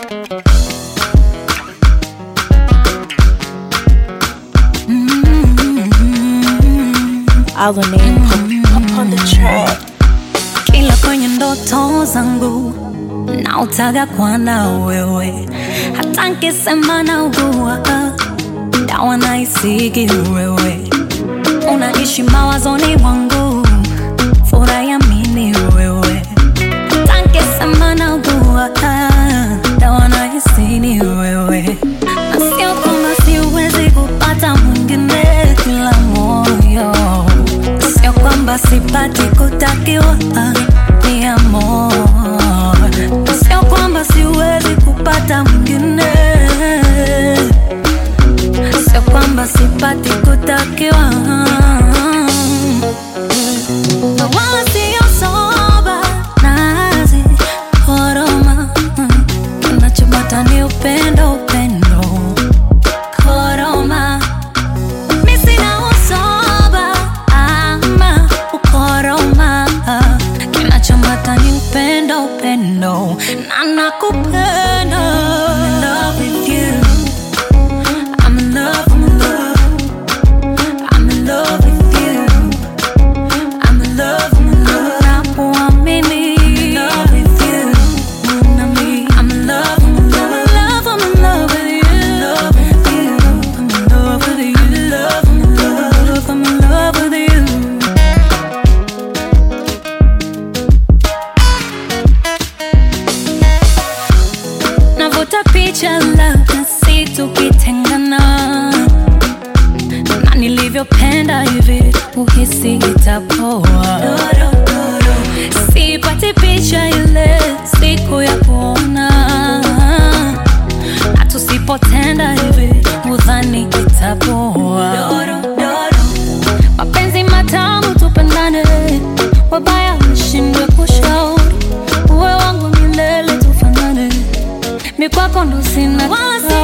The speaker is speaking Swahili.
Our name up on the track. Kila kwenye ndoto zangu na utaga kwana wewe, hata nkisema na ugua dawa na isigi wewe, unaishi mawazoni mwangu, furaha ya mini wewe, hata nkisema na ugua dawa na isini wewe, na sio kwamba siwezi kupata mwingine kila moyo sio kwamba sipati kutakiwa ni amor, sio kwamba siwezi kupata mwingine, sio kwamba sipati kutakiwa na wala sio soba nazi koroma, kinachobata ni upendo, upendo koroma mi sina usoba ama ukoroma, kinachomata ni upendo, upendo na nakupenda. I'm in love with you. I'm in love, I'm in love. I'm in love with you. I'm in love, I'm in love. Nakuamini. I'm in love with you. Nami. I'm in love, I'm in love. I'm in love with you. I'm in love with you. I'm in love, I'm in love. I'm in love with you. Navuta picha labda si tukitengana na nilivyopenda hivi uhisi itapoa sipati picha ile siku ya kuona na tusipotenda hivi udhani itapoa mapenzi matamu tupendane wabaya mshindwe kushauri uwe wangu milele tufanane mikwako ndo sina wala si